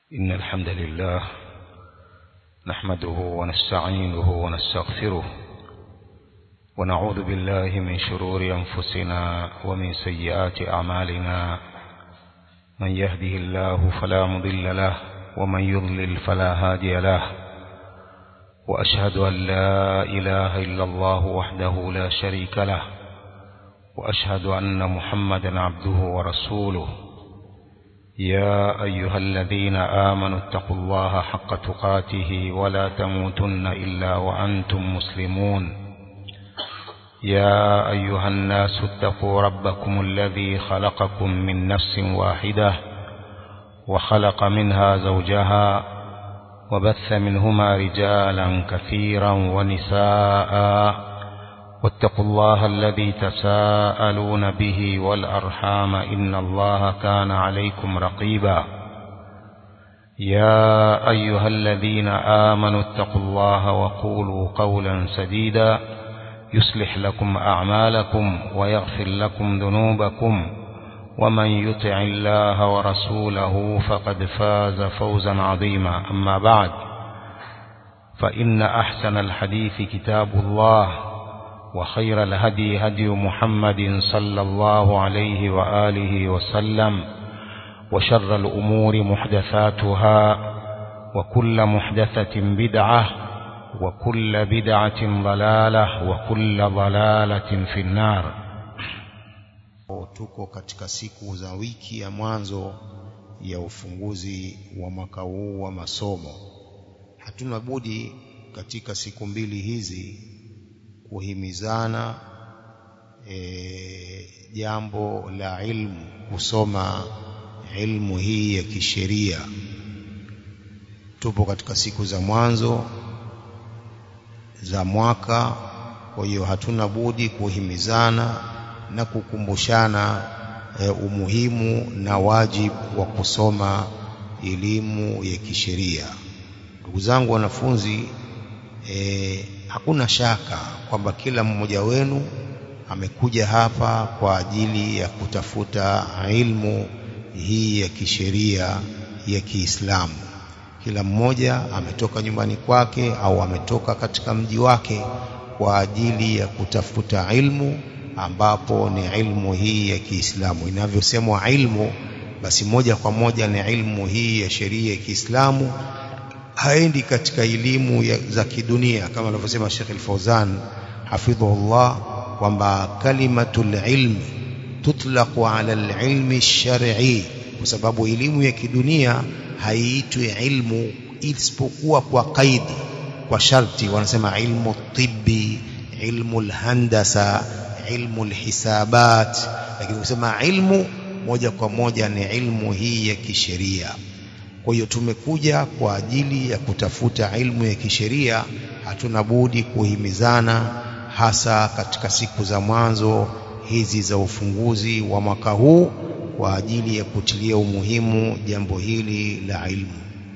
إن الحمد لله نحمده ونستعينه ونستغفره ونعوذ بالله من شرور أنفسنا ومن سيئات أعمالنا من يهده الله فلا مضل له ومن يضلل فلا هادي له وأشهد أن لا إله إلا الله وحده لا شريك له وأشهد أن محمدا عبده ورسوله يا أيها الذين آمنوا اتقوا الله حق تقاته ولا تموتن إلا وأنتم مسلمون يا أيها الناس اتقوا ربكم الذي خلقكم من نفس واحدة وخلق منها زوجها وبث منهما رجالا كثيرا ونساء واتقوا الله الذي تساءلون به والأرحام إن الله كان عليكم رقيبا يا أيها الذين آمنوا اتقوا الله وقولوا قولا سديدا يصلح لكم أعمالكم ويغفر لكم ذنوبكم ومن يطع الله ورسوله فقد فاز فوزا عظيما أما بعد فإن أحسن الحديث كتاب الله وخير الهدي هدي محمد صلى الله عليه وآله وسلم وشر الأمور محدثاتها وكل محدثة بدعة وكل بدعة ضلالة وكل ضلالة في النار tuko katika siku za wiki ya mwanzo ya ufunguzi wa mwaka huu wa masomo hatuna budi katika siku mbili hizi kuhimizana e, jambo la ilmu kusoma ilmu hii ya kisheria tupo katika siku za mwanzo za mwaka kwa hiyo hatuna budi kuhimizana na kukumbushana e, umuhimu na wajibu wa kusoma elimu ya kisheria ndugu zangu wanafunzi e, hakuna shaka kwamba kila mmoja wenu amekuja hapa kwa ajili ya kutafuta ilmu hii ya kisheria ya Kiislamu. Kila mmoja ametoka nyumbani kwake au ametoka katika mji wake kwa ajili ya kutafuta ilmu ambapo ni ilmu hii ya Kiislamu. Inavyosemwa ilmu, basi moja kwa moja ni ilmu hii ya sheria ya Kiislamu haendi katika elimu za kidunia kama alivyosema Sheikh Al-Fauzan hafidhahullah kwamba kalimatul ilmi tutlaqu ala al-ilmi shar'i kwa sababu elimu ya kidunia haiitwi ilmu isipokuwa kwa kaidi kwa sharti wanasema ilmu tibbi ilmu al-handasa ilmu al-hisabat lakini kusema ilmu moja kwa moja ni ilmu hii ya kisheria kwa hiyo tumekuja kwa ajili ya kutafuta ilmu ya kisheria hatuna budi kuhimizana hasa katika siku za mwanzo hizi za ufunguzi wa mwaka huu kwa ajili ya kutilia umuhimu jambo hili la ilmu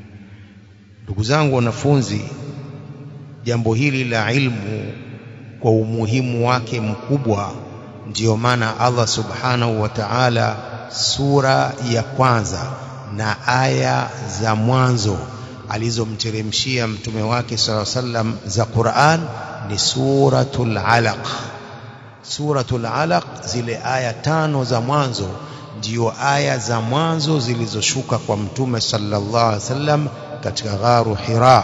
ndugu zangu wanafunzi jambo hili la ilmu kwa umuhimu wake mkubwa ndiyo maana Allah subhanahu wa ta'ala sura ya kwanza na aya za mwanzo alizomteremshia mtume wake sala sallam za Qur'an ni suratul alaq suratul alaq zile aya tano za mwanzo ndio aya za mwanzo zilizoshuka kwa mtume sallallahu alaihi wasallam katika gharu Hira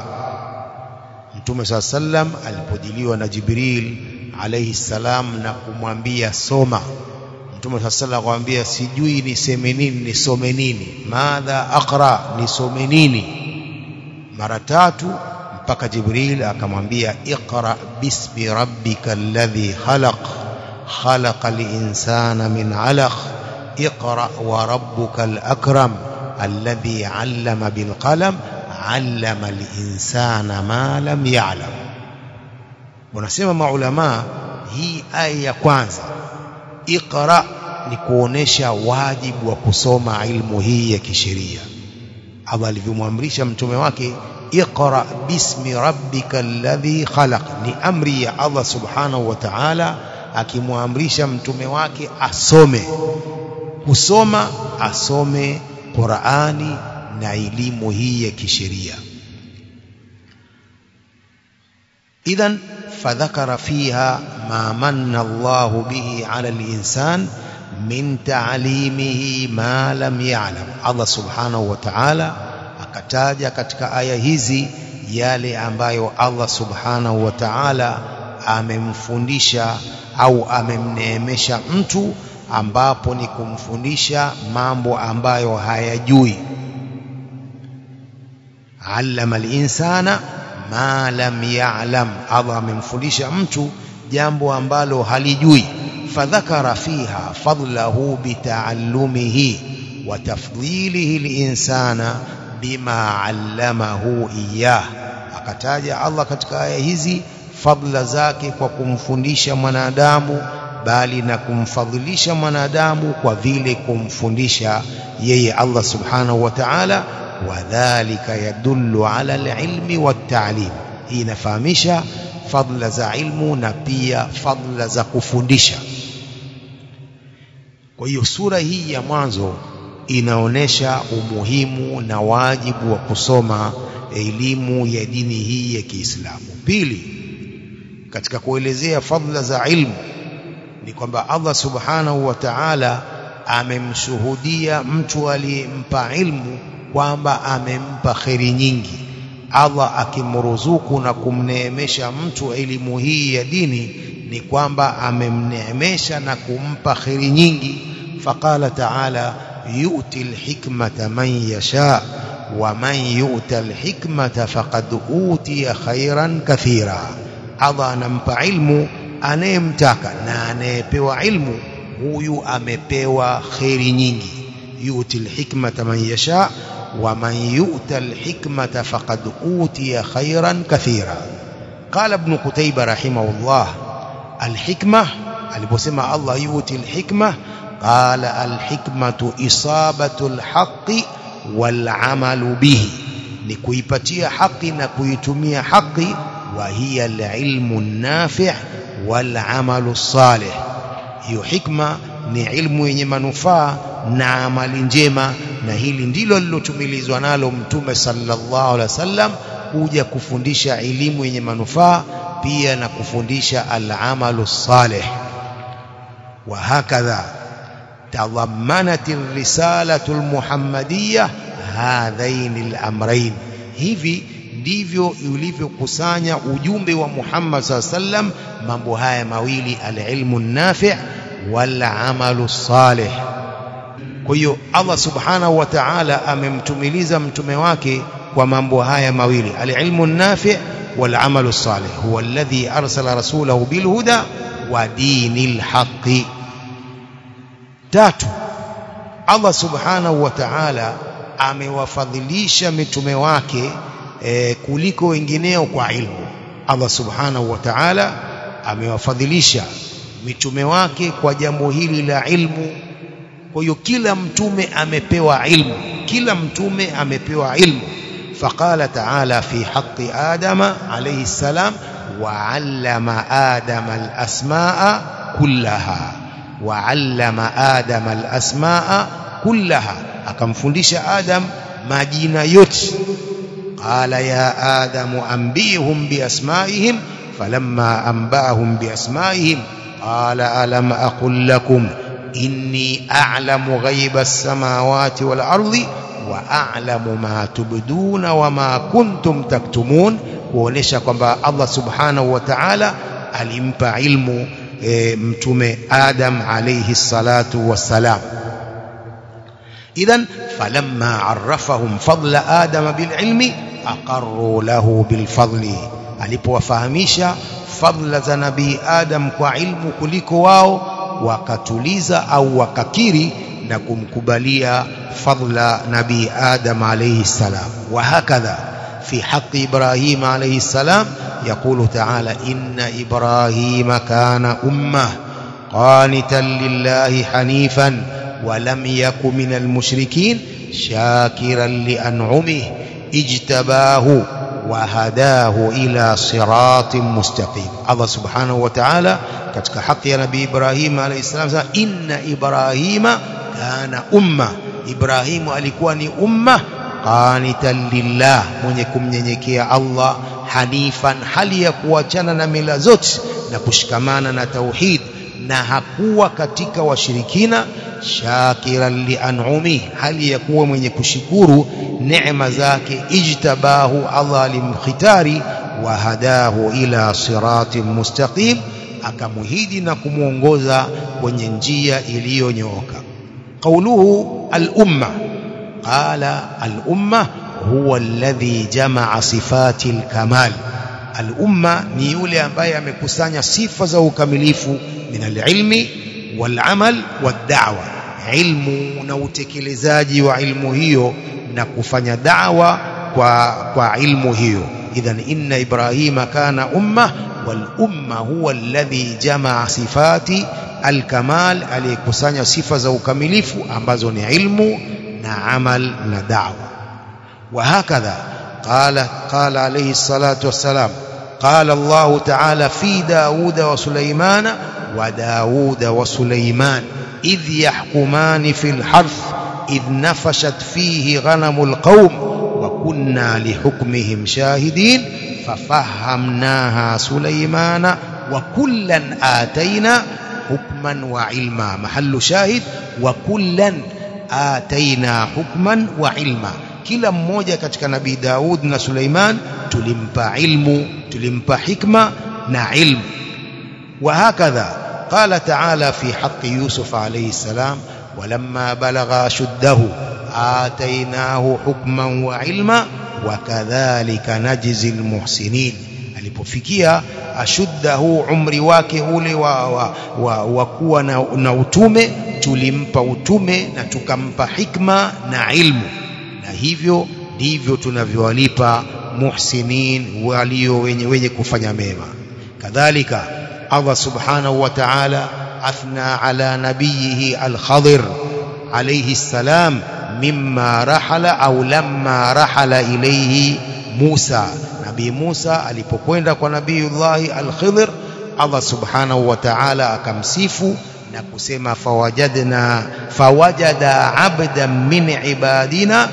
mtume sallallahu alaihi wasallam alipojiliwa na Jibril alayhi salam na kumwambia soma Mtume sallallahu akamwambia sijui niseme nini nisome nini madha aqra nisome nini mara tatu mpaka Jibril akamwambia iqra bismi rabbika alladhi khalaq khalaqal insana min alaq iqra wa rabbukal akram alladhi 'allama bil qalam 'allama al insana ma lam ya'lam wanasema maulama hii aya ya kwanza iqra ni kuonesha wajibu wa kusoma ilmu hii ya kisheria Allah alivyomwamrisha mtume wake iqra bismi rabbika alladhi khalaq ni amri ya Allah subhanahu wa ta'ala akimwamrisha mtume wake asome kusoma asome Qur'ani na elimu hii ya kisheria idhan fadhakara fiha ma manna Allahu bihi ala al-insan min ta'limihi ma lam ya'lam Allah subhanahu wa ta'ala akataja katika aya hizi yale ambayo Allah subhanahu wa ta'ala amemfundisha au amemneemesha mtu ambapo ni kumfundisha mambo ambayo hayajui allama al-insana ma lam ya'lam Allah amemfundisha mtu jambo ambalo halijui fadhakara fiha fadlahu bitaallumihi wa tafdhilihi linsana bima allamahu iyah akataja Allah katika aya hizi fadla zake kwa kumfundisha mwanadamu bali na kumfadhilisha mwanadamu kwa vile kumfundisha yeye Allah subhanahu wa ta'ala wadhālika yadullu 'ala al-'ilmi wat-ta'lim hii inafahamisha fadla za ilmu na pia fadla za kufundisha kwa hiyo sura hii ya mwanzo inaonesha umuhimu na wajibu wa kusoma elimu ya dini hii ya Kiislamu pili katika kuelezea fadla za ilmu ni kwamba Allah subhanahu wa ta'ala amemshuhudia mtu aliyempa ilmu kwamba amempa kheri nyingi Allah akimruzuku na kumneemesha mtu elimu hii ya dini ni kwamba amemneemesha na kumpa kheri nyingi faqala ta'ala yu'ti alhikmata man yasha wa man yu'ta alhikmata faqad utiya khairan kathira Allah anampa ilmu anayemtaka na anayepewa ilmu huyu amepewa kheri nyingi yu'ti alhikmata man yasha wa man yu'ta alhikmata faqad utiya khairan kathira qala ibn qutayba rahimahullah alhikma aliposema Allah yu'ti alhikma qala alhikmatu isabatu alhaqqi wal'amalu bihi ni kuipatia haki na kuitumia haki wa hiya alilmu nafi' wal'amalu salih hiyo hikma ni ilmu yenye manufaa na amali njema na hili ndilo lilotumilizwa nalo mtume sallallahu alaihi wasallam kuja kufundisha elimu yenye manufaa pia na kufundisha al-amalu salih wa hakadha tadhammanat ar-risalatu al-muhammadiyya hadhain al-amrayn hivi ndivyo ulivyokusanya ujumbe wa Muhammad sallam mambo haya mawili al-ilmu an-nafi' wal-amalu salih kwa hiyo Allah subhanahu wa ta'ala amemtumiliza mtume wake kwa mambo haya mawili al-ilmu an-nafi' wal-amalu salih huwa alladhi arsala rasulahu bil huda wa dinil haqqi tatu Allah subhanahu wa ta'ala amewafadhilisha mitume wake e, kuliko wengineo kwa ilmu Allah subhanahu wa ta'ala amewafadhilisha mitume wake kwa jambo hili la ilmu kwa hiyo kila mtume amepewa ilmu kila mtume amepewa ilmu faqala ta'ala fi haqqi adama alayhi salam wa 'allama adama al-asma'a kullaha wa 'allama adama al-asma'a kullaha akamfundisha adam majina yote qala ya adamu anbihum biasma'ihim falamma anba'ahum biasma'ihim qala alam aqul lakum inni a'lamu ghaiba as-samawati wal ardi wa a'lamu ma tubduna wa ma kuntum taktumun kuonesha kwamba Allah subhanahu wa ta'ala alimpa ilmu e, mtume Adam alayhi salatu wassalam idhan falamma arrafahum fadla adama bililmi aqarru lahu bilfadli alipowafahamisha fadla za nabii Adam kwa ilmu kuliko wao wakatuliza au wakakiri na kumkubalia fadla nabii Adam alayhi salam wa hakadha fi haqqi Ibrahim alayhi salam يقول تعالى إن إبراهيم كان أمة قانتا لله حنيفا ولم يك من المشركين شاكرا لأنعمه اجتباه وهداه إلى صراط مستقيم الله سبحانه وتعالى katika haki ya nabii Ibrahim alayhi salam sema inna Ibrahima kana umma Ibrahimu alikuwa ni umma qanitan lillah mwenye kumnyenyekea Allah hanifan hali ya kuachana na mila zote na kushikamana na tauhid na hakuwa katika washirikina shakiran lianumi hali ya kuwa mwenye kushukuru neema zake ijtabahu Allah alimkhitari wa hadahu ila siratin mustaqim akamuhidi na kumwongoza kwenye njia iliyonyooka qauluhu al-umma qala al-umma huwa alladhi jamaa sifati al-kamal al-umma ni yule ambaye amekusanya sifa za ukamilifu min al-ilmi wal-amal wad-da'wa ilmu na utekelezaji wa ilmu hiyo na kufanya da'wa kwa kwa ilmu hiyo idhan inna ibrahima kana umma wal umma huwa alladhi jamaa sifati al-kamal aliyekusanya sifa za ukamilifu ambazo ni ilmu na amal na da'wa وهكذا قال قال عليه الصلاة والسلام قال الله تعالى في داود وسليمان وداود وسليمان إذ يحكمان في الحرث إذ نفشت فيه غنم القوم وكنا لحكمهم شاهدين ففهمناها سليمان وكلا آتينا حكما وعلما محل شاهد وكلا آتينا حكما وعلما kila mmoja katika nabii Daud na Suleiman tulimpa ilmu tulimpa hikma na ilmu وهكذا قال تعالى في حق يوسف عليه السلام ولما بلغ أشده آتيناه حكما وعلما وكذلك نجزي المحسنين alipofikia ashuddahu umri wake ule wa, wa, wa, wa kuwa na, na utume tulimpa utume na tukampa hikma na ilmu na hivyo ndivyo tunavyowalipa muhsinin walio wenye, wenye kufanya mema kadhalika Allah subhanahu wa ta'ala athna ala nabiyihi al-Khadir alayhi salam mimma rahala au lamma rahala ilayhi Musa nabii Musa alipokwenda kwa nabiiullahi al-Khidir Allah subhanahu wa ta'ala akamsifu na kusema fawajadna fawajada abdan min ibadina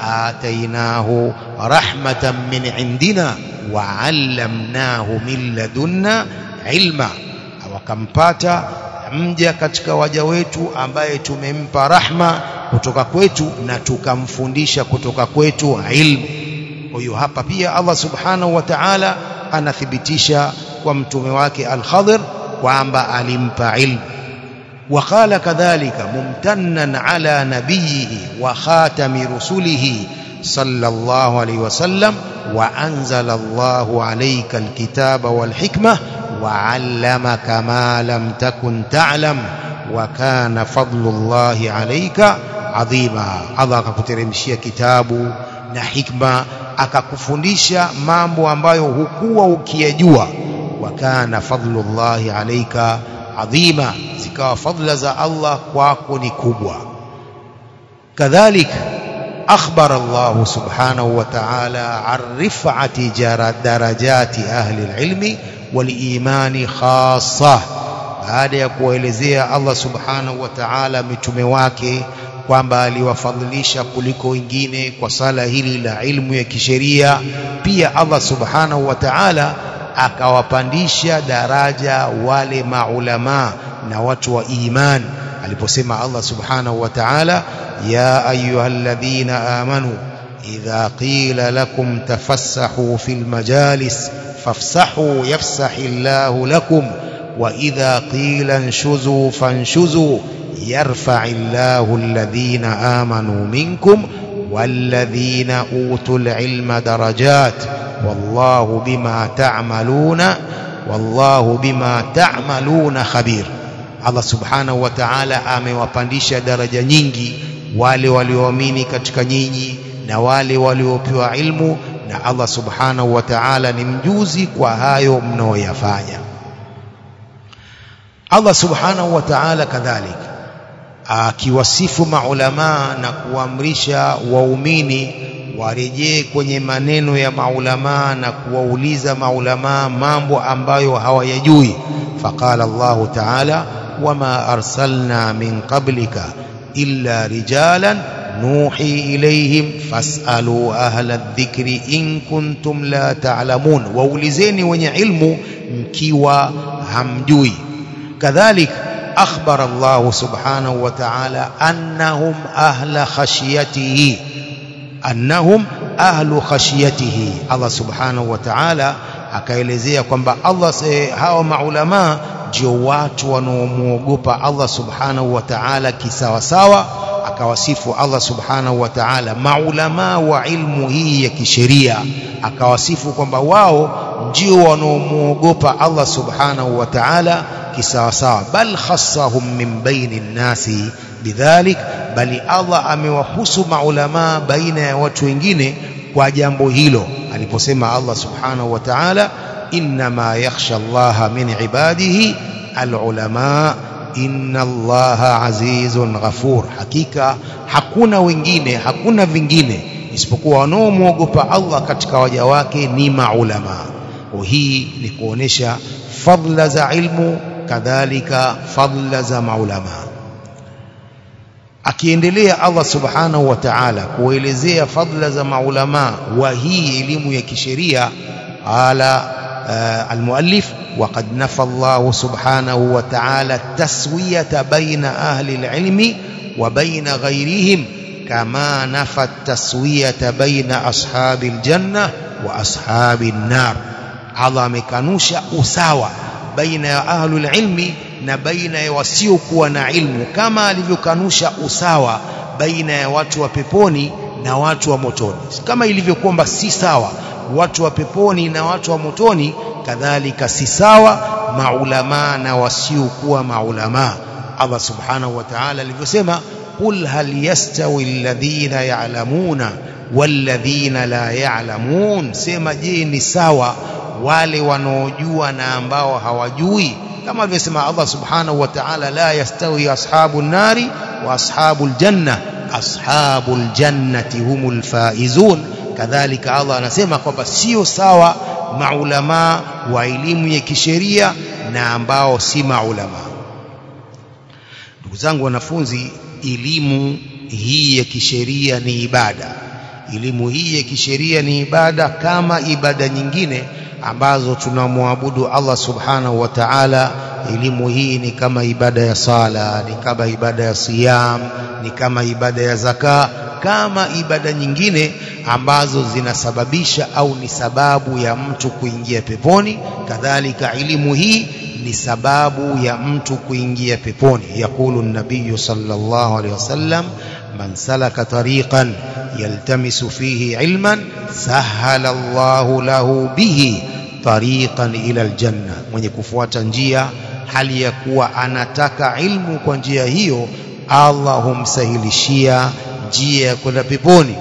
atainahu rahmatan min indina wa 'allamnahu min ladunna ilma wakampata mja katika waja wetu ambaye tumempa rahma kutoka kwetu na tukamfundisha kutoka kwetu ilmu kwa hiyo hapa pia Allah subhanahu wa ta'ala anathibitisha kwa mtume wake al-Khadir kwamba alimpa ilmu وقال كذلك ممتنا على نبيه وخاتم رسله صلى الله عليه وسلم وأنزل الله عليك الكتاب والحكمة وعلمك ما لم تكن تعلم وكان فضل الله عليك عظيما الله akakuteremshia kitabu na hikma akakufundisha mambo ambayo hukuwa ukiyajua wakana fadlullahi alayka adhima zikawa fadla za Allah kwako ni kubwa kadhalika أخبر الله سبحانه وتعالى عن رفعة درجات أهل العلم والإيمان خاصة baada ya kuwaelezea Allah subhanahu wa ta'ala mitume wake kwamba aliwafadhilisha kuliko wengine kwa sala hili la ilmu ya kisheria pia Allah subhanahu wa ta'ala akawapandisha daraja wale maulama na watu wa iman aliposema Allah subhanahu wa ta'ala ya ayyuhalladhina amanu idha qila lakum tafassahu fil majalis fafsahu yafsahillahu lakum wa idha qila anshuzu fanshuzu yarfa'illahu alladhina amanu minkum والذين أوتوا العلم درجات والله بما تعملون والله بما تعملون خبير Allah subhanahu wa ta'ala amewapandisha daraja nyingi wale walioamini katika nyinyi na wale waliopewa ilmu na Allah subhanahu wa ta'ala ni mjuzi kwa hayo mnaoyafanya Allah subhanahu wa ta'ala kadhalika akiwasifu maulama na kuamrisha waumini warejee kwenye maneno ya maulama na kuwauliza maulama mambo ambayo hawayajui faqala Allah ta'ala wama arsalna min qablika illa rijalan nuhi ilayhim fasalu ahla dhikri in kuntum la ta'lamun waulizeni wenye ilmu mkiwa hamjui kadhalik akhbara Allah subhanahu wa ta'ala annahum ahla khashiyatihi annahum ahlu khashiyatihi Allah subhanahu wa ta'ala akaelezea kwamba Allah hawa maulama ndio watu wanaomuogopa Allah subhanahu wa ta'ala kisawasawa akawasifu Allah subhanahu wa ta'ala maulama wa ilmu hii ya kisheria akawasifu kwamba wao ndio wanaomuogopa Allah subhanahu wa ta'ala kisawasawa bal khassahum min baini nnasi bidhalik bali Allah amewahusu maulama baina ya watu wengine kwa jambo hilo aliposema Allah subhanahu wa ta'ala inma yakhsha Allah min ibadihi alulama inna Allah azizun ghafur hakika hakuna wengine hakuna vingine isipokuwa wanaomwogopa Allah katika waja wake ni maulama hii ni kuonesha fadla za ilmu kadhalika fadla za maulama akiendelea Allah subhanahu wa ta'ala kuelezea fadla za maulama wa hii elimu ya kisheria ala المؤلف وقد نفى الله سبحانه وتعالى التسوية بين أهل العلم وبين غيرهم كما نفى التسوية بين أصحاب الجنة وأصحاب النار عظم كانوش أساوى بين أهل العلم na baina ya wasiokuwa na ilmu kama alivyokanusha usawa baina ya watu wa peponi na watu wa motoni kama ilivyo kwamba si sawa watu wa peponi na watu wa motoni kadhalika si sawa maulama na wasiokuwa maulama Allah subhanahu wa ta'ala alivyosema qul hal yastawi alladhina ya'lamuna walladhina la ya'lamun sema je ni sawa wale wanaojua na ambao hawajui kama alivyosema Allah subhanahu wa ta'ala la yastawi ashabun nari wa ashabul janna ashabul jannati humul faizun kadhalika Allah anasema kwamba sio sawa maulama wa elimu ya kisheria na ambao si maulama ndugu zangu wanafunzi elimu hii ya kisheria ni ibada elimu hii ya kisheria ni ibada kama ibada nyingine ambazo tunamwabudu Allah subhanahu wa ta'ala elimu hii ni kama ibada ya sala ni kama ibada ya siyam ni kama ibada ya zaka kama ibada nyingine ambazo zinasababisha au ni sababu ya mtu kuingia peponi kadhalika elimu hii ni sababu ya mtu kuingia peponi yakulu nabiyu sallallahu alaihi wasallam man salaka tariqan yaltamisu fihi ilman sahala Allahu lahu bihi tariqan ila aljanna mwenye kufuata njia hali ya kuwa anataka ilmu kwa njia hiyo Allah humsahilishia njia ya kwenda peponi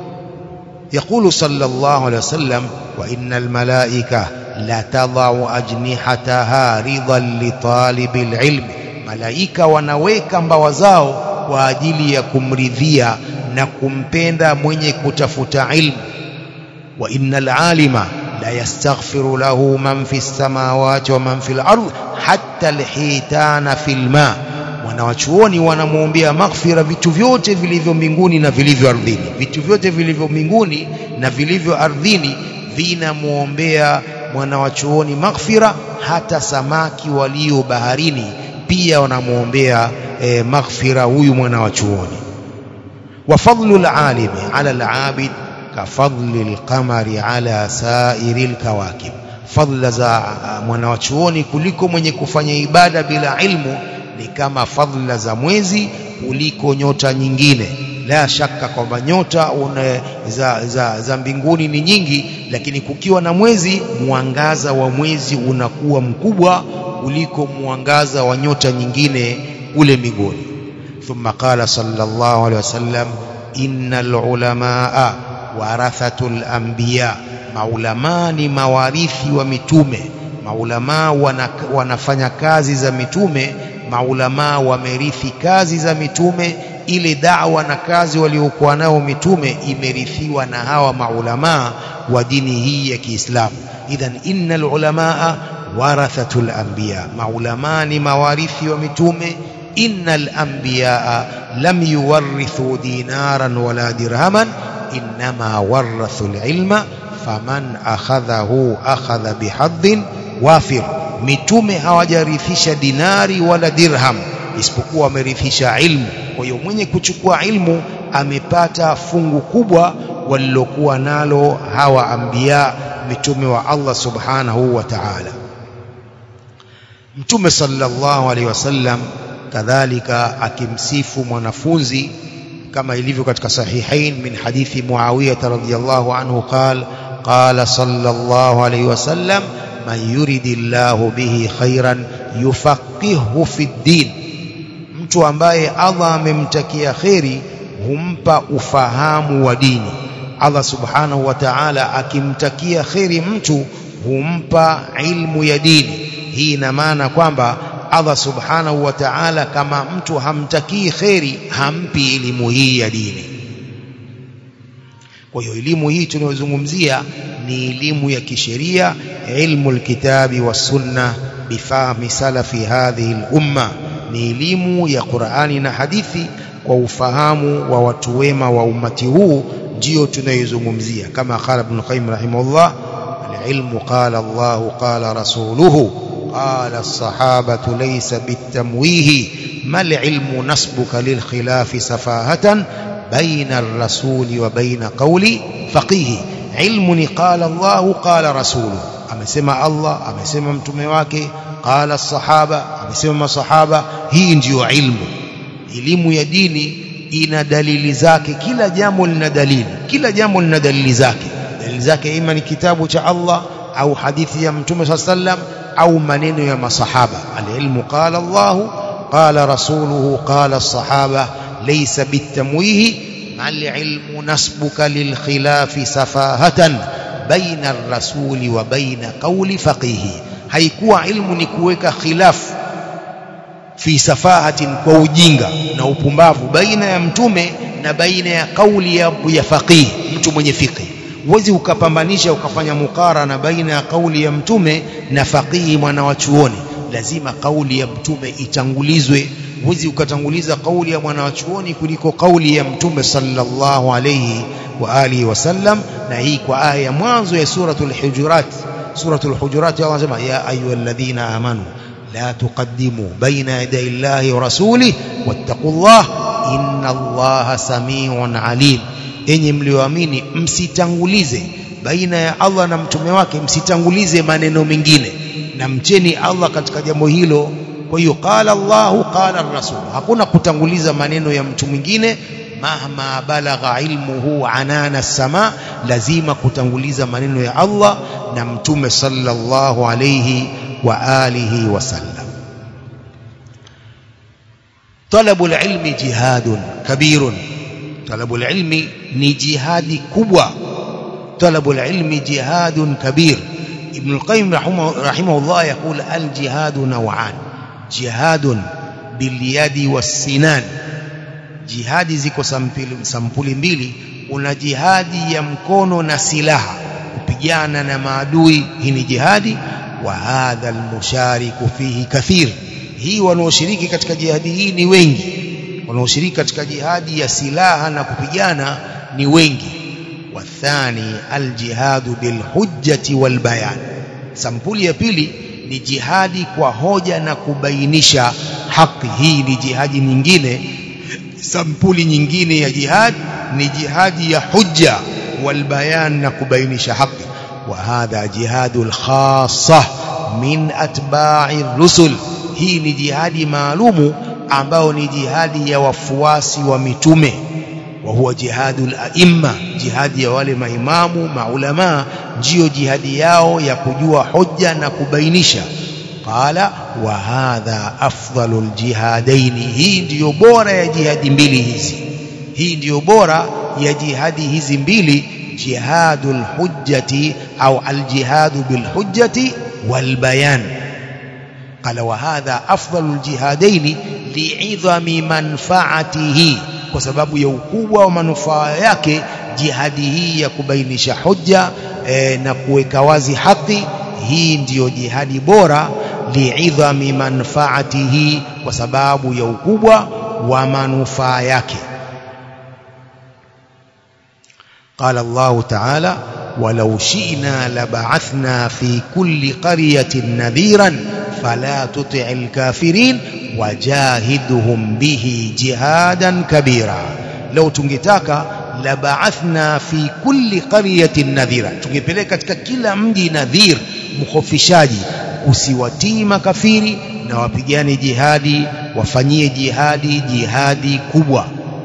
يقول صلى الله عليه وسلم وإن الملائكة لا تضع أجنحتها رضا لطالب العلم ملائكة wanaweka mbawa zao kwa ajili ya kumridhia na kumpenda mwenye kutafuta ilmu wa innal alima la yastaghfiru lahu man fi samawati wa man fil ardh hatta alhitana fil ma wanawachuoni wanamwombea maghfira vitu vyote vilivyo mbinguni na vilivyo ardhini vitu vyote vilivyo mbinguni na vilivyo ardhini vinamwombea mwanawachuoni maghfira hata samaki walio baharini pia wanamwombea e, maghfira huyu mwanawachuoni wa fadlu alalimi ala alabid kafadli alqamari ala sairi alkawakib fadla za mwanawachuoni kuliko mwenye kufanya ibada bila ilmu ni kama fadhila za mwezi kuliko nyota nyingine la shaka kwamba nyota une, za, za, za mbinguni ni nyingi lakini kukiwa na mwezi mwangaza wa mwezi unakuwa mkubwa kuliko mwangaza wa nyota nyingine ule mbinguni thumma qala sallallahu alaihi wasallam innal ulamaa warathatul anbiya maulamaa ni mawarithi wa mitume maulamaa wana, wanafanya kazi za mitume maulamaa wamerithi kazi za mitume ile da'wa na kazi waliokuwa nao mitume imerithiwa na hawa maulamaa wa dini hii ya Kiislamu idhan innal ulamaa warathatul anbiya maulamaa ni mawarithi wa mitume innal anbiyaa lam yuwarrithu dinaran wala dirhaman inma warathu alilma faman akhadhahu akhadha bihadhin wafir mitume hawajarithisha dinari wala dirham isipokuwa wamerithisha ilmu kwa hiyo mwenye kuchukua ilmu amepata fungu kubwa walilokuwa nalo hawa anbiya mitume wa Allah subhanahu wa ta'ala mtume sallallahu alaihi wasallam kadhalika akimsifu mwanafunzi kama ilivyo katika sahihain min hadithi Muawiyah radhiyallahu anhu qala qala sallallahu alaihi wasallam man yuridillahu bihi khairan yufaqihu fi din mtu ambaye Allah amemtakia kheri humpa ufahamu wa dini Allah subhanahu wa ta'ala akimtakia kheri mtu humpa ilmu ya dini hii ina maana kwamba Allah subhanahu wa ta'ala kama mtu hamtakii kheri hampi elimu hii ya dini kwa hiyo elimu hii tunayozungumzia ni elimu ya kisheria ilmu alkitabi was sunna bifahmi salafi hadhihi al-umma ni elimu ya Qur'ani na hadithi kwa ufahamu wa watu wema wa umati huu ndio tunayozungumzia kama qala ibn qayyim rahimahullah al-ilmu qala Allah qala rasuluhu قال الصحابة ليس بالتمويه ما العلم نسبك للخلاف سفاهة بين الرسول وبين قول فقيه علم قال الله قال رسوله amesema Allah amesema mtume wake qala sahaba amesema sahaba hii ndiyo ilmu elimu ya dini ina dalili zake kila jambo lina dalili kila jambo lina dalili zake dalili zake ima ni kitabu cha Allah au hadithi ya mtume sallam au maneno ya masahaba alilmu qala Allah qala rasuluhu qala sahaba laysa bitamwihi mal ilmu nasbuka lil khilafi safahatan baina ar-rasuli wa baina qawli faqihi haikuwa ilmu ni kuweka khilafu fi safahatin kwa ujinga na upumbavu baina ya mtume na baina ya kauli ya, ya faqih mtu mwenye fiqh huwezi ukapambanisha ukafanya mukarana baina ya kauli ya mtume na faqihi mwana wa chuoni lazima kauli ya mtume itangulizwe huwezi ukatanguliza kauli ya mwana wa chuoni kuliko kauli ya mtume sallallahu alayhi wa alihi wasallam na hii kwa aya ya mwanzo ya suratul hujurat suratul hujurat Allah anasema ya ayyuhalladhina amanu لا تقدموا بين يدي الله ورسوله واتقوا الله إن الله سميع عليم enyi mlioamini msitangulize baina ya Allah na mtume wake msitangulize maneno mengine na mcheni Allah katika jambo hilo kwa hiyo qala Allahu qala ar-rasul hakuna kutanguliza maneno ya mtu mwingine mahma balagha ilmuhu anana sama lazima kutanguliza maneno ya Allah na mtume sallallahu alayhi وآله وسلم طلب العلم جهاد كبير طلب العلم نجهاد كبوى طلب العلم جهاد كبير ابن القيم رحمه, رحمه الله يقول الجهاد نوعان جهاد باليد والسنان jihadi ziko sampuli mbili una jihadi ya mkono na silaha kupigana na maadui hii ni jihadi وهذا المشارك فيه كثير hii wanaoshiriki katika jihadi hii ni wengi wanaoshiriki katika jihadi ya silaha na kupigana ni wengi wathani aljihadu bilhujjati walbayan sampuli ya pili ni jihadi kwa hoja na kubainisha haki hii ni jihadi nyingine sampuli nyingine ya jihad ni jihadi ya hujja walbayan na kubainisha haki وهذا جهاد الخاصة من أتباع الرسل hii ni jihadi maalumu ambao ni jihadi ya wafuasi wa mitume wa huwa jihadul aimma jihadi ya wale maimamu maulama ndio jihadi yao ya kujua hoja na kubainisha qala wa hadha afdalul jihadaini hii ndiyo bora ya jihadi mbili hizi hii ndiyo bora ya jihadi hizi mbili jihadul hujjati au aljihadu bilhujjati walbayan قال وهذا أفضل الجهادين لعظم منفعته kwa sababu ya ukubwa wa manufaa yake jihadi hii ya kubainisha hoja e, na kuweka wazi haki hii ndiyo jihadi bora li'idhami manfaatihi kwa sababu ya ukubwa wa manufaa yake قال الله تعالى ولو شئنا لبعثنا في كل قرية نذيرا فلا تطع الكافرين وجاهدهم به جهادا كبيرا لو tungetaka labaathna fi kulli qaryatin nadhira tungepeleka katika kila mji nadhir mkhofishaji usiwatii makafiri na wapigane jihadi wafanyie jihadi jihadi kubwa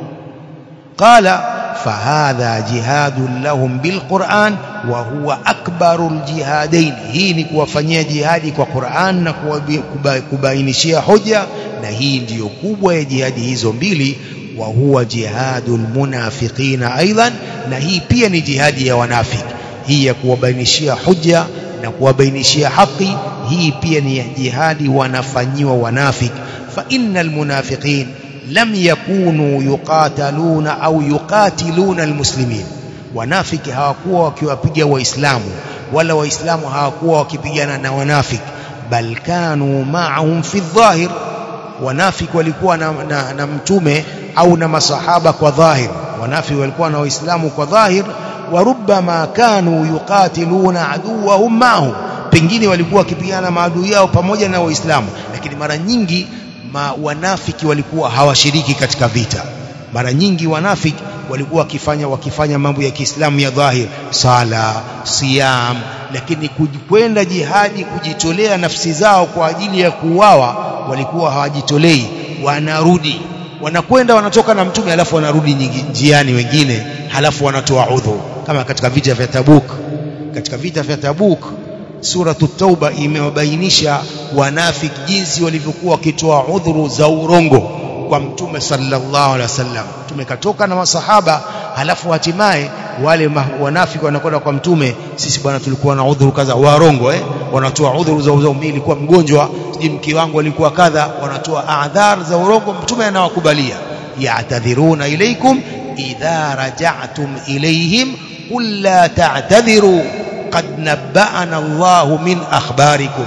qala فهذا جهاد لهم بالقرآن وهو أكبر الجهادين hii ni kuwafanyia jihadi kwa Qur'an na kubainishia hoja na hii ndiyo kubwa ya jihadi hizo mbili wa huwa jihadul munafiqina aidan na hii pia ni jihadi ya wanafiki hii ya kuwabainishia hoja na kuwabainishia haki hii pia ni jihadi wanafanyiwa wanafiki fa innal munafiqin lam yakunu yuqataluna au yuqatiluna almuslimin wanafiki hawakuwa wakiwapiga waislamu wala waislamu hawakuwa wakipigana na wanafiki bal kanu ma'ahum fi dhahir wanafiki walikuwa na, na, na mtume au na masahaba kwa dhahir wanafiki walikuwa na waislamu kwa dhahir wa rubbama kanu yuqatiluna aduwahum ma'ahum pengine walikuwa wakipigana maadui yao pamoja na waislamu lakini mara nyingi ma wanafiki walikuwa hawashiriki katika vita mara nyingi wanafiki walikuwa wakifanya wakifanya mambo ya Kiislamu ya dhahir sala siyam lakini kwenda jihadi kujitolea nafsi zao kwa ajili ya kuuawa walikuwa hawajitolei wanarudi wanakwenda wanatoka na mtume halafu wanarudi njiani wengine halafu wanatoa udhu kama katika vita vya Tabuk katika vita vya Tabuk suratu tauba imewabainisha wanafiki jinsi walivyokuwa wakitoa udhuru za urongo kwa mtume sallallahu alaihi wasallam mtume katoka na masahaba halafu hatimaye wale wanafiki wanakwenda kwa mtume sisi bwana tulikuwa na udhuru kadha warongo eh wanatoa udhuru za uzao mimi nilikuwa mgonjwa siji mke wangu alikuwa kadha wanatoa adhar za urongo mtume anawakubalia ya'tadhiruna ilaykum idha raja'tum ilayhim qul la ta'tadhiru qad nabba'ana Allahu min akhbarikum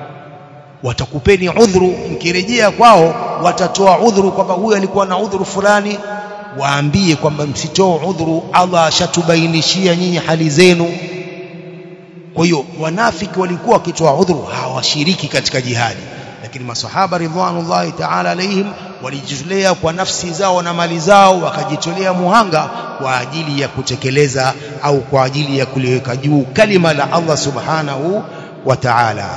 watakupeni udhuru mkirejea kwao watatoa udhuru kwamba huyu alikuwa na udhuru fulani waambie kwamba msitoe udhuru Allah ashatubainishia nyinyi hali zenu kwa hiyo wanafiki walikuwa wakitoa udhuru hawashiriki katika jihadi lakini masahaba ridwanullahi ta'ala alaihim walijitolea kwa nafsi zao na mali zao wakajitolea muhanga kwa ajili ya kutekeleza au kwa ajili ya kuliweka juu kalima la Allah subhanahu wa ta'ala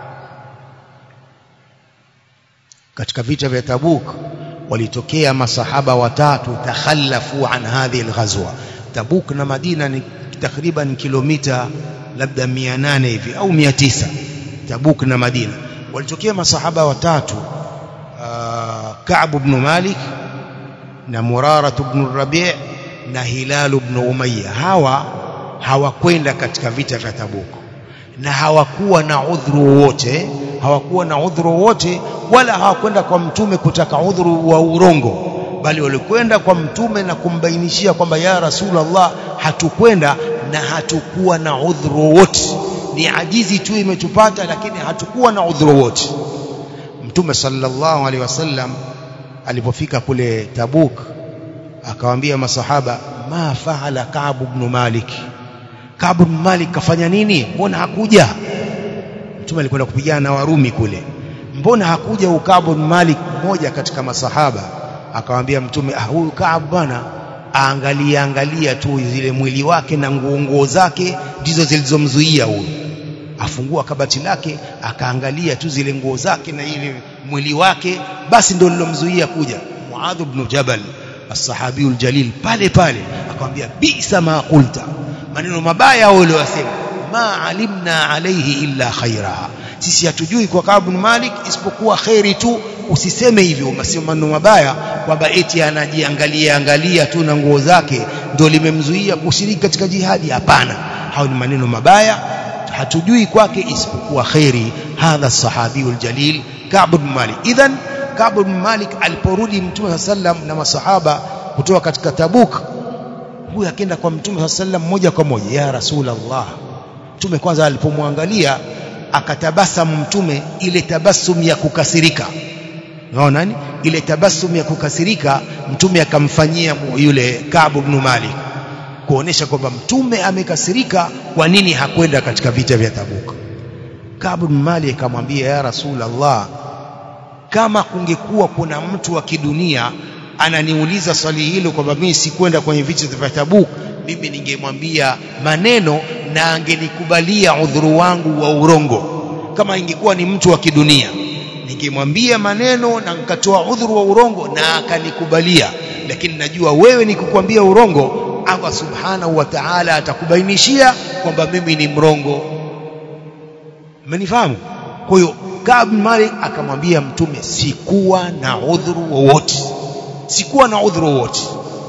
katika vita vya Tabuk walitokea masahaba watatu takhallafu an hadhihi alghazwa Tabuk na Madina ni takriban kilomita labda 800 hivi au 900 Tabuk na Madina walitokea masahaba watatu Ka'b ibn Malik na Murara ibn Rabi' na Hilal ibn Umayya hawa hawakwenda katika vita vya Tabuk na hawakuwa na udhuru wote hawakuwa na udhuru wote wala hawakwenda kwa mtume kutaka udhuru wa urongo bali walikwenda kwa mtume na kumbainishia kwamba ya Rasulullah hatukwenda na hatukuwa na udhuru wote ni ajizi tu imetupata lakini hatukuwa na udhuru wote mtume sallallahu alaihi wasallam alipofika kule Tabuk akawaambia masahaba ma faala Ka'b ibn Malik Ka'b ibn Malik kafanya nini mbona hakuja mtume alikwenda kupigana na Warumi kule mbona hakuja Ukab ibn Malik mmoja katika masahaba akamwambia mtume ah huyu Kaab bwana aangalia angalia tu zile mwili wake na nguo nguo zake ndizo zilizomzuia huyu afungua kabati lake akaangalia tu zile nguo zake na ile mwili wake basi ndio lilomzuia kuja Muadh ibn Jabal as-sahabiyul jalil pale pale akamwambia bisa ma qulta maneno mabaya wale wasema ma alimna alayhi illa khaira sisi hatujui kwa Ka'b bin Malik isipokuwa khairi tu usiseme hivyo maneno mabaya kwamba eti anajiangalia angalia tu na nguo zake ndio limemzuia kushiriki katika jihadi hapana hao ni maneno mabaya hatujui kwake isipokuwa khairi hadha sahabiyul jalil Ka'b bin Malik idhan Ka'b bin Malik aliporudi Mtume sallam na masahaba kutoka katika Tabuk huyu akaenda kwa Mtume sallam moja kwa moja ya Rasulullah Mtume kwanza alipomwangalia akatabasamu Mtume ile tabasum ya kukasirika unaona nani ile tabasum ya kukasirika mtume akamfanyia yule Ka'b ibn Malik kuonesha kwamba mtume amekasirika kwa nini hakwenda katika vita vya Tabuk Ka'b ibn Malik akamwambia ya Rasulullah kama kungekuwa kuna mtu wa kidunia ananiuliza swali hilo kwamba mimi sikwenda kwenye vita vya Tabuk mimi ningemwambia maneno na angenikubalia udhuru wangu wa urongo kama ingekuwa ni mtu wa kidunia ningemwambia maneno na nikatoa udhuru wa urongo na akanikubalia lakini najua wewe nikukwambia urongo Allah subhanahu wa ta'ala atakubainishia kwamba mimi ni mrongo mmenifahamu kwa hiyo Ka'b Malik akamwambia mtume sikuwa na udhuru wowote sikuwa na udhuru wowote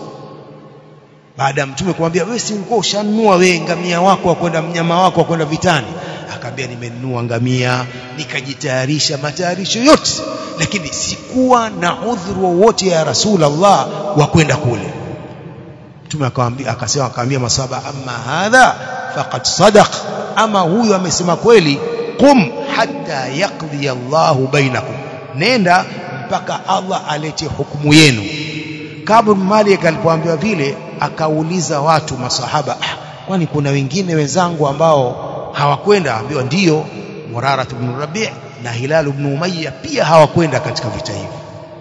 baada ya mtume kumwambia wewe si ulikuwa ushanunua wewe ngamia wako wa kwenda mnyama wako wa kwenda vitani akaambia nimenunua ngamia nikajitayarisha matayarisho yote lakini sikuwa na udhuru wowote ya Rasulullah wa kwenda kule mtume akamwambia akasema akamwambia masaba amma hadha faqad sadaq ama huyu amesema kweli qum hatta yaqdi Allahu bainakum nenda mpaka Allah alete hukumu yenu Kabu Malik alipoambiwa vile akauliza watu masahaba ah, kwani kuna wengine wenzangu ambao hawakwenda ambiwa ndiyo Murara ibn Rabi' na Hilal ibn Umayya pia hawakwenda katika vita hivi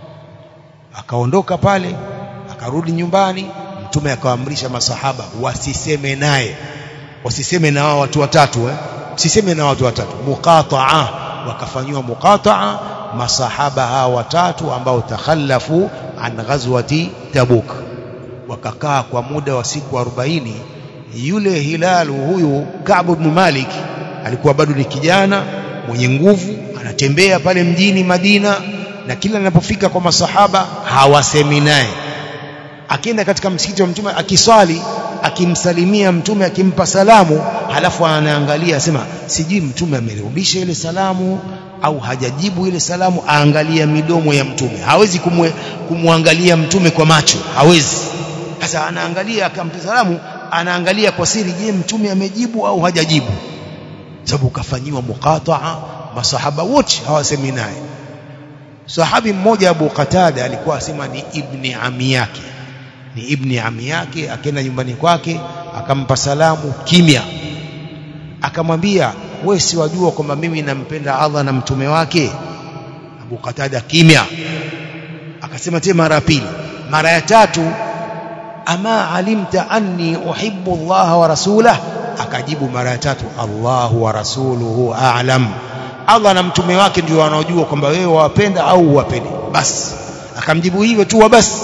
akaondoka pale akarudi nyumbani mtume akawaamrisha masahaba wasiseme naye wasiseme na wao watu watatu eh siseme na watu watatu muqata'a wakafanywa muqata'a masahaba hawa watatu ambao takhallafu an ghazwati tabuk wakakaa kwa muda wa siku 40 yule hilalu huyu Ka'b ibn Malik alikuwa bado ni kijana mwenye nguvu anatembea pale mjini Madina na kila anapofika kwa masahaba hawasemi naye akienda katika msikiti wa mtume akiswali akimsalimia mtume akimpa salamu halafu anaangalia asema sijui mtume amerudisha ile salamu au hajajibu ile salamu aangalia midomo ya mtume hawezi kumwe, kumwangalia mtume kwa macho hawezi sasa anaangalia akampa salamu anaangalia kwa siri je mtume amejibu au hajajibu sababu kafanyiwa muqataa masahaba wote hawasemi naye sahabi mmoja Abu Qatada alikuwa asema ni ibni ami yake ni ibni ami yake akaenda nyumbani kwake akampa salamu kimya akamwambia wewe si wajua kwamba mimi nampenda Allah na mtume wake Abu Qatada kimya akasema tena mara pili mara ya tatu ama alimta anni uhibbu Allah wa rasulah akajibu mara ya tatu Allahu wa rasuluhu a'lam Allah na mtume wake ndio wanaojua kwamba wewe wawapenda au huwapendi basi akamjibu hivyo tu basi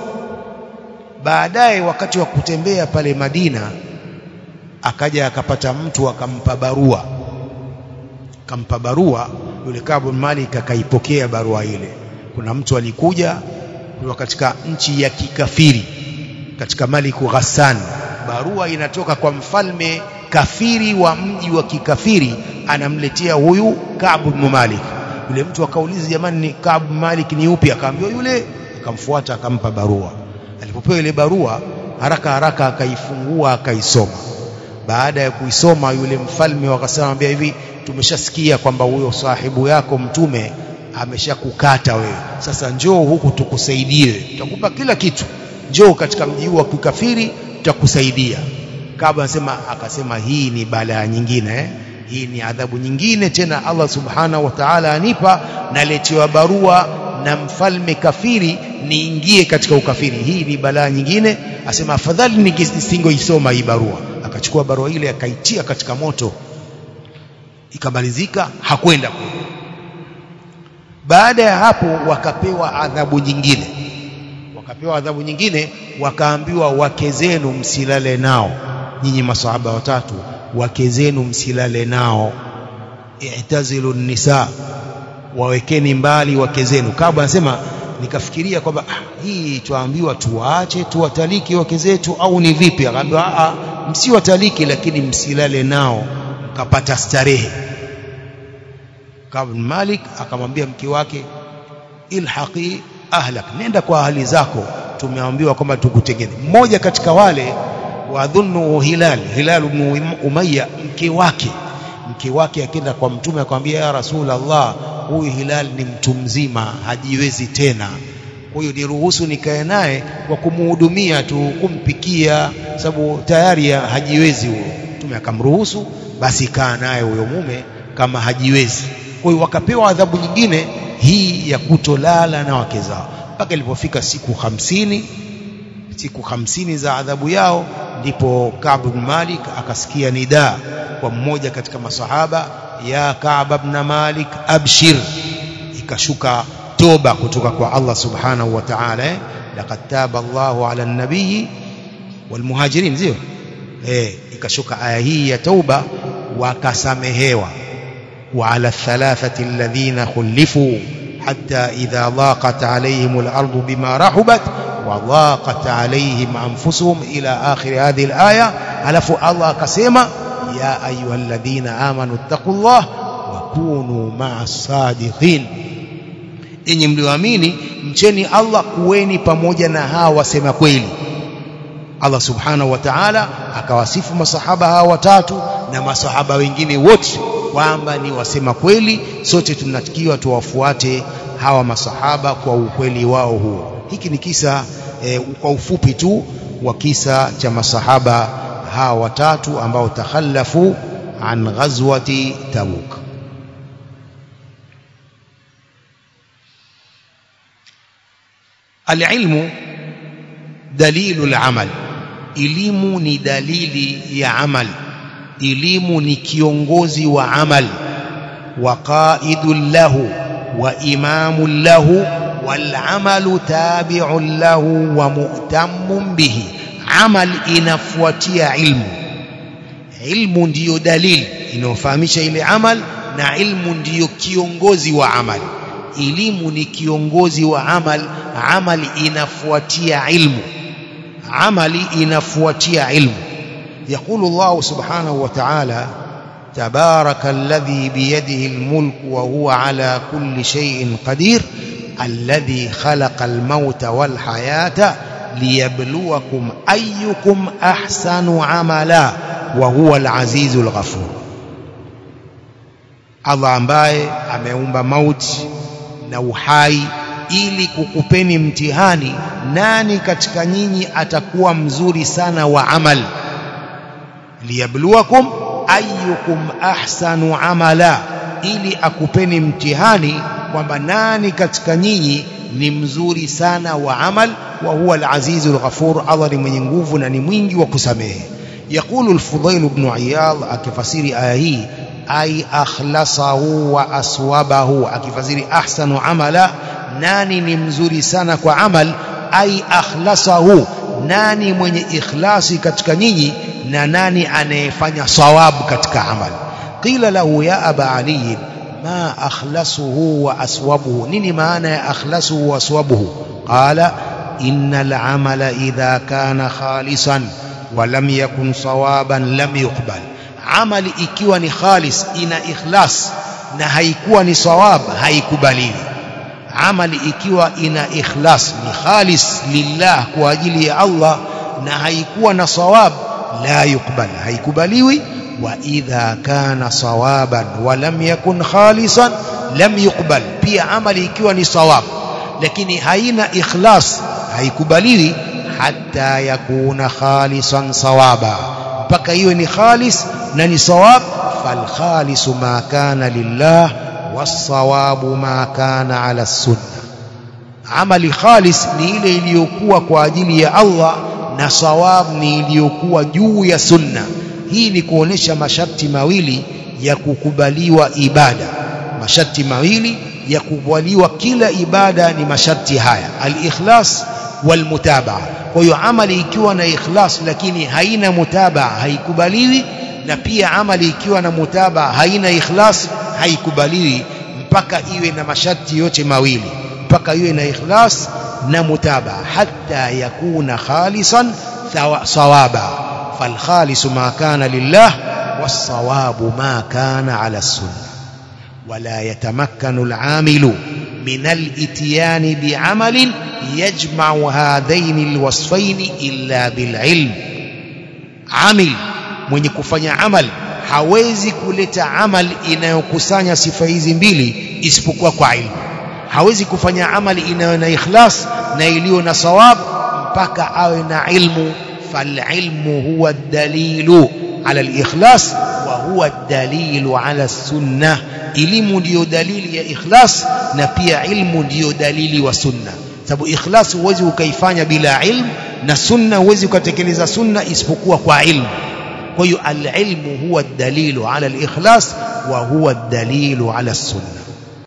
baadaye wakati wa kutembea pale Madina akaja akapata mtu akampa barua akampa barua yule Kabu Malik akaipokea barua ile kuna mtu alikuja kutoka katika nchi ya kikafiri katika Maliku Ghassan barua inatoka kwa mfalme kafiri wa mji wa kikafiri anamletea huyu Ka'b ibn Malik yule mtu akauliza jamani ni Ka'b Malik ni upi akaambiwa yule akamfuata akampa barua alipopewa ile barua haraka haraka akaifungua akaisoma baada ya kuisoma yule mfalme wakasema hivi tumeshasikia kwamba huyo sahibu yako mtume ameshakukata wewe sasa njoo huku tukusaidie tutakupa kila kitu njoo katika mji huu wa kikafiri tutakusaidia Kaaba anasema akasema hii ni balaa nyingine eh? hii ni adhabu nyingine tena Allah subhanahu wa ta'ala anipa naletewa barua na mfalme kafiri niingie katika ukafiri hii ni balaa nyingine asema afadhali nisingoisoma hii barua akachukua barua ile akaitia katika moto ikamalizika hakwenda baada ya hapo wakapewa adhabu nyingine wakapewa adhabu nyingine wakaambiwa wake zenu msilale nao nyinyi masahaba watatu wake zenu msilale nao i'tazilu nisa wawekeni mbali wake zenu kabla anasema nikafikiria kwamba ah, hii tuambiwa tuwaache tuwataliki wake zetu au ni vipi akaambiwa a msiwataliki lakini msilale nao mkapata starehe Kab Malik akamwambia mke wake ilhaqi ahlak nenda kwa ahli zako tumeambiwa kwamba tukutengene mmoja katika wale wadhunnu hilal hilal ibn umayya mke wake mke wake akienda kwa mtume akamwambia ya rasul allah huyu Hilal ni mtu mzima hajiwezi tena kwa hiyo niruhusu nikae naye kwa kumhudumia tu kumpikia sababu tayari hajiwezi huyo mtume akamruhusu basi kaa naye huyo mume kama hajiwezi kwa hiyo wakapewa adhabu nyingine hii ya kutolala na wake zao mpaka ilipofika siku hamsini siku hamsini za adhabu yao ndipo Ka'b bin Malik akasikia nidaa kwa mmoja katika masahaba ya Ka'b ibn Malik abshir ikashuka toba kutoka kwa Allah subhanahu wa ta'ala eh? laqad taba Allahu ala an-nabiy wal muhajirin sio eh ikashuka aya hii ya tauba wakasamehewa wa ala thalathati alladhina khulifu hatta idha dhaqat alayhim al-ardu bima rahubat wa dhaqat alayhim anfusuhum ila akhir hadhihi al-aya alafu Allah akasema ya ayyuhalladhina amanu taqullah wa kunu ma'as sadiqin enyi mlioamini mcheni Allah kuweni pamoja na hawa wasema kweli Allah subhanahu wa ta'ala akawasifu masahaba hawa watatu na masahaba wengine wote kwamba ni wasema kweli sote tunatakiwa tuwafuate hawa masahaba kwa ukweli wao huo hiki ni kisa e, kwa ufupi tu wa kisa cha masahaba hawa watatu ambao takhallafu an ghazwati tabuk العلم دليل العمل elimu ni dalili ya amal elimu ni kiongozi wa amal wa qaidun lahu wa imamun lahu wal amalu tabi'un lahu wa mu'tammun bihi amal inafuatia ilmu ilmu ndiyo dalili inayofahamisha ile amal na ilmu ndiyo kiongozi wa amal elimu ni kiongozi wa amal amali inafuatia ilmu amali inafuatia ilmu يقول الله سبحانه وتعالى تبارك الذي بيده الملك وهو على كل شيء قدير الذي خلق الموت والحياة ليبلوكم أيكم أحسن عملا وهو العزيز الغفور الله ambaye ameumba mauti na uhai ili kukupeni mtihani nani katika nyinyi atakuwa mzuri sana wa amal liyabluwakum ayyukum ahsanu amala ili akupeni mtihani kwamba nani katika nyinyi ni mzuri sana wa amal wa huwa al-azizul ghafur Allah ni mwenye nguvu na ni mwingi wa kusamehe يقول الفضيل بن عياض akifasiri aya hii ay akhlasahu wa aswabahu akifasiri ahsanu amala nani ni mzuri sana kwa amal ay akhlasahu nani mwenye ikhlasi katika nyinyi na nani anayefanya sawabu katika amal qila lahu ya aba ali ma akhlasuhu wa aswabuhu nini maana ya akhlasuhu wa aswabuhu qala innal amala idha kana khalisan wa lam yakun sawaban lam yuqbal amali ikiwa ni khalis ina ikhlas na haikuwa ni sawab haikubaliwi amali ikiwa ina ikhlas ni khalis lillah kwa ajili ya Allah na haikuwa na sawab la yukbal haikubaliwi wa idha kana sawaban wa lam yakun khalisan lam yukbal pia amali ikiwa ni sawab lakini haina ikhlas haikubaliwi hatta yakuna khalisan sawaba mpaka iwe ni khalis na ni sawab fal khalisu ma kana lillah wasawabu ma kana ala sunna amali khalis ni ile iliyokuwa kwa ajili ya Allah na sawab ni iliyokuwa juu ya sunna hii ni kuonesha masharti mawili ya kukubaliwa ibada masharti mawili ya kukubaliwa kila ibada ni masharti haya al-ikhlas wal-mutabaa kwa hiyo amali ikiwa na ikhlas lakini haina mutabaa haikubaliwi na pia amali ikiwa na mutabaa haina ikhlas haikubaliwi mpaka iwe na masharti yote mawili mpaka iwe na ikhlas na mutabaa hatta yakuna khalisan sawaba فالخالص ما كان لله والصواب ما كان على السنة ولا يتمكن العامل من الاتيان بعمل يجمع هذين الوصفين إلا بالعلم عمل mwenye kufanya amal hawezi kuleta amal inayokusanya sifa hizi mbili isipokuwa kwa ilmu hawezi kufanya amali inayo na ikhlas na iliyo na sawab mpaka awe na ilmu falilmu huwa dalilu ala alikhlas wa huwa dalilu ala sunna elimu ndiyo dalili ya ikhlas na pia ilmu ndiyo dalili wa sunna sababu ikhlas huwezi ukaifanya bila ilmu na sunna huwezi ukatekeleza sunna isipokuwa kwa ilmu kwa hiyo alilmu huwa dalilu ala alikhlas wa huwa dalilu ala sunna